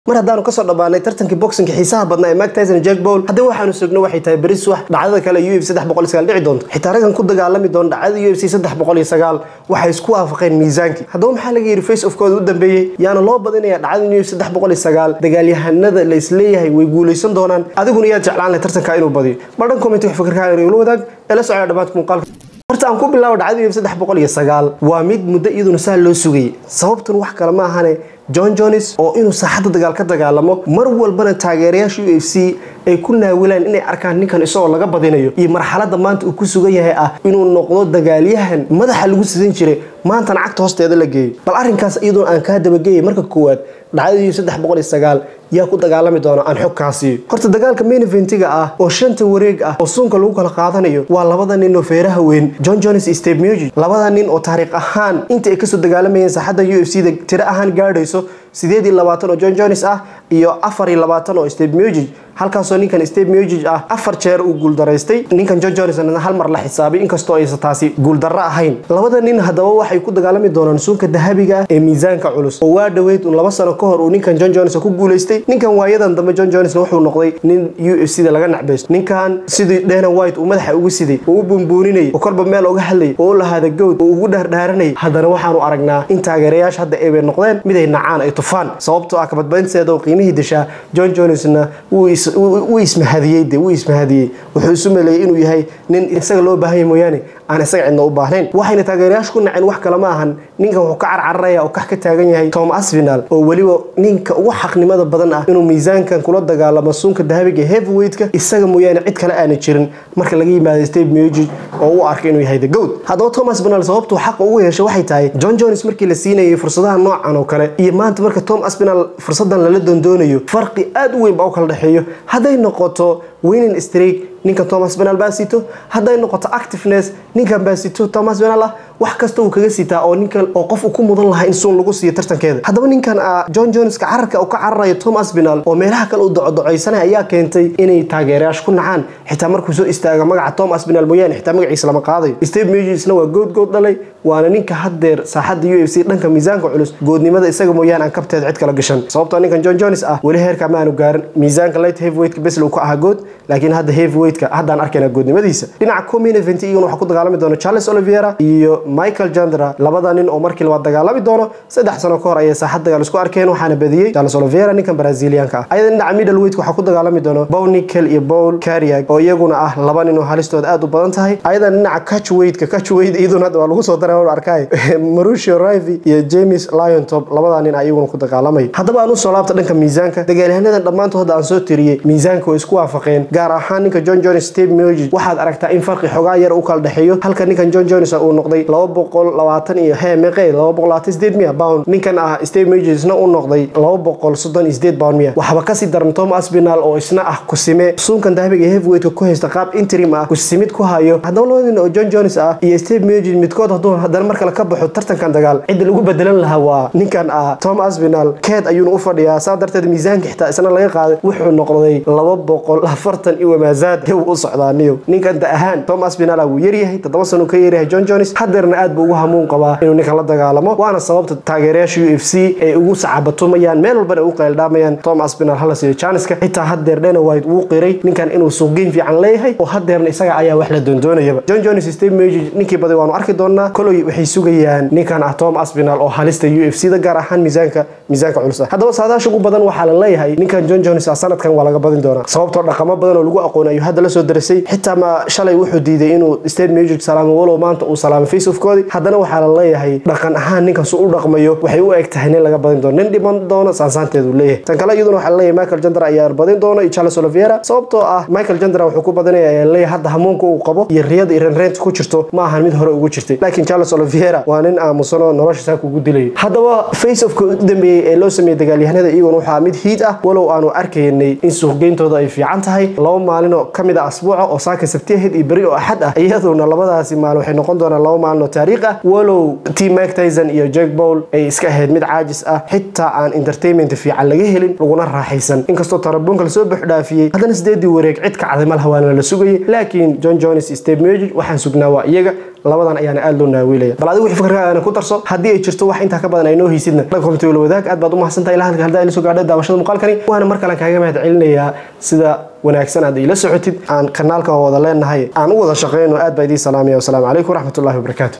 mar haddaanu kasoo dhammaanay tartankii boxinka xiisaha badnaa ee Mike Tyson iyo Jack Paul haddii waxaanu sugno waxay tahay beri subax dhacdada kale UFC 309 dhici doonto xitaa raggan ku dagaalami doona dhacdada UFC 309 waxay isku waafaqeen miisaankii haddaba maxaa laga yidhi face ofkooda u dambeeyey yaana loo badinayaa dhacdada UFC 309 dagaalyahanada la isleeyahay way guuleysan doonaan adiguna yaad jeclaan lahay tartanka inuu badiyo baldhan comment wax fikirkaaga igula wadaag ee la socda dhammaadka muuqaalka horta aan ku bilaabo dhacdada UFC 309 waa mid muddo iyaduna saa loo sugayay sababtun wax kale ma ahane john jones oo inuu saaxadda dagaal ka dagaalamo mar walbana taageerayaasha u f c ay ku naawilaan inay arkaan ninkan isagoo laga badinayo iyo marxaladda maanta uu ku sugan yahay ah inuu noqdo dagaalyahan madaxa lagu sidan jiray maantana cagta hoosteeda la geeyo bal arrinkaas iyadoo aan kaa dabageeyay marka koowaad dhacdadii saddex boqol iyo sagaal yaa ku dagaalami doona aan xog kaa siiyo horta dagaalka main eventiga ah oo shanta wareeg ah oo suunka lagu kala qaadanayo waa labada nin oo feeraha weyn john jones iyo steve mugi labada nin oo taariikh ahaan inta ay kasoo dagaalamayeen saaxadda u f c da tiro ahaan gaadhayso sideed iyo labaatan oo john jones ah iyo afar iyo labaatan oo steve mugi halkaasoo ninkan steve mugi ah afar jeer uu guuldaraystay ninkan john jones hal mar la xisaabay inkastoo aysan taasi guuldarro ahayn labada nin haddaba waxay ku dagaalami doonaan suunka dahabiga ah ee miisaanka culus oo waa dhoweyd un laba sano ka hor uu ninkan john jones ku guulaystay ninkan waayadan dambe john jones wuxuu noqday nin u f c da laga nacbaysto ninkan sidii dana white uu madaxa ugu siday oo u bumbuuninayay oo kolba meel uga hadlayay oo u lahaada gowd oo ugu dhaardhaaranayay haddana waxaanu aragnaa in taageerayaasha hadda ay bay noqdeen mid ay nacaan ay tufaan sababtoo ah kabadbaynteeda oo qiimihii dishaa john jonesna wuu ismahadiyey de wuu ismahadiyey wuxuu isu maleeyey inuu yahay nin isaga loo baahanya mooyaane aan isaga cidna u baahnayn waxayna taageerayaasha ku naceen wax kale ma ahan ninkan wuxuu ka carcararaya oo kax ka taagan yahay tom asfinal oo weliba ninka ugu xaqnimada badan ah inuu miisaankan kula dagaalamo suunka dahabiga heavyweightka isaga mooyaane cid kale aana jirin marka laga yimaado steve mugi oo u arkay inuu yahay the goat haddaba thomas banal sababtuu xaqa ugu yeeshay waxay tahay john jones markii la siinayay fursadaha noocan oo kale iyo maanta marka tom asfinal fursadan lala doondoonayo farqi aad u weyn baa u kala dhexeeyo hadday noqoto winning streak ninkan thomas benal baa sito hadday noqoto activeness ninkan baa sito thomas benal ah wax kasta uu kaga sitaa oo ninkan oo qof uu ku mudan lahaa in suun lagu siiyo tartankeeda haddaba ninkan john joneska cararka uu ka cararayo thomas benal oo meelaha kale uu docodocaysanay ayaa keentay inay taageerayaasha ku nacaan xitaa markuu soo istaaga magaca thomas benal mooyaane xitaa magaciisa lama qaadayo steve mugisna waa good good dhalay waana ninka haddeer saaxadda u f c dhanka miisaanka culus goodnimada isaga mooyaane aan kabteeda cid kala gashan sababtoo ninkan john jones ah weli heerka ma aanu gaarin miisaanka light heavyweightka besl uu ka ahaa good laakiin hadda heavyweightka haddaan arkayna goodnimadiisa dhinaca comin event iyaguna waxaa ku dagaalami doona charles oliviera iyo michael jandra labada nin oo markii labaad dagaalami doono saddex sano ka hor ayay saaxad dagaal isku arkeen waxaana badiyey charles oliviera ninkan brazilianka ah ayada dhinaca middleweight waxaa ku dagaalami doona bow nickel iyo bowl cariag oo iyaguna ah laba nin oo halistooda aad u badan tahay ayadan dhinaca catchweightka catchweight iyaduna hadda waa lagu soo daray arkay marucio rivi iyo james lion top labada nin ayaguna ku dagaalamay haddaba aan usoo laabta dhanka miisaanka dagaalyahanadan dhammaantood hadda aan soo tiriyey miisaanka way isku waafaqeen gaar ahaan ninka john jones steve mugi waxaad aragtaa in farqi xogaa yar u kala dhexeeyo halka ninkan john jones uu noqday laba boqol labaatan iyo hee meeqee laba boqol labaatan sideed miya pound ninkan ah steve mugi isna u noqday laba boqol soddon iyo sideed pound miya waxba kasii daran tom asbinal oo isna ah kusime suunkan dahabiga heavyweightka ku haysta qaab interim ah kusimid ku hayo haddaba laba nin oo john jones ah iyo steve mugi midkood hadduu haddana mar kale ka baxo tartankan dagaal cidda lagu bedelan lahaa waa ninkan ah tom asbinal keed ayuuna u fadhiyaa saa darteed miisaanka xitaa isna laga qaaday wuxuu noqday laba boqol afartan iyo wamaazaad dib u socdaaniyo ninkan da ahaan tom asbinal wuu yaryahay toddoba sano ka yaryahay john jones hadeerna aad buu ugu hamuun qabaa inuu ninkan la dagaalamo waana sababta taageerayaasha u f c ay ugu sacabatumayaan meel walbana u qayldhaamayaan tom asbinal hala siiyo janiska xitaa hadeer dhena white wuu qiray ninkan inuu suuqgeyn fiican leeyahay oo hadeerna isaga ayaa wax la doondoonayaba john jones steve meji ninkii baday waanu arki doonaa koloy waxay sugayaan ninkan ah tom asbinal oo halista u f c da gaar ahaan miisaanka miisaanka culus ah haddaba saadaasha ugu badan waxaa la leeyahay ninkan john jones ah sanadkan waa laga badin doonaa sababtoo dhaqamo badan oo lagu aqoon ayuu hadda la soo darasay xitaa ma shalay wuxuu diiday inuu state music salaamo walow maanta uu salaamay faceofkoodii haddana waxaa la leeyahay dhaqan ahaan ninkan su u dhaqmayo waxay u eg tahay nin laga badin doono nin dhiman doono saansaanteedu leeyahay tan kale iyaduna waxaa laleeyahay michael jandra ayaa badin doono iyo charles oliviera sababtoo ah michael jandra wuxuu ku badanaya ayaa leeyahay hadda hamuunka uu qabo iyo riyada iyo renreenta ku jirto ma ahan mid hore ugu jirtay laakiin charles oliviera waa nin aamusanoo nolosha saa kugu dilayo haddaba faceofka u dambeeyey ee loo sameeyey dagaalyahanada iyaguna waxaa mid hiid ah walow aanu arkaynay in suuqgeyntooda ay fiican tahay laba maalinoo ka mid a asbuuca oo saaka sabti ahayd iyo beri oo axad ah iyaduna labadaasi maalin waxay noqon doonaan laba maalin dagaalno taariikh ah walow team mike tyson iyo jack paul ay iska ahayd mid caajis ah xitaa aan entertainment fiican laga helin laguna raaxaysan inkastoo tarabuunka lasoo buuxdhaafiyey haddana sideedii wareeg cid kacday malaha waana la sugayay laakiin john jones iyo steve miocic waxaan sugnaa waa iyaga labadan ayaana aad loo naawiilaya bal adigu wixii fikirkaaga ku darso haddii ay jirto wax intaa ka badan ay noo haysidna la komti wala wadaag aad baad u mahadsantahay ilaa halka haddaa ila soo gaadhay daawashada muuqaalkani waana mar kale kaaga mahad celinayaa sida wanaagsan aad ila socotid aan kanaalkan wada leenahay aan u wada shaqeyno aad baa idiin salaamaya wasalaamu calaykum waraxmatullahi wabarakaatu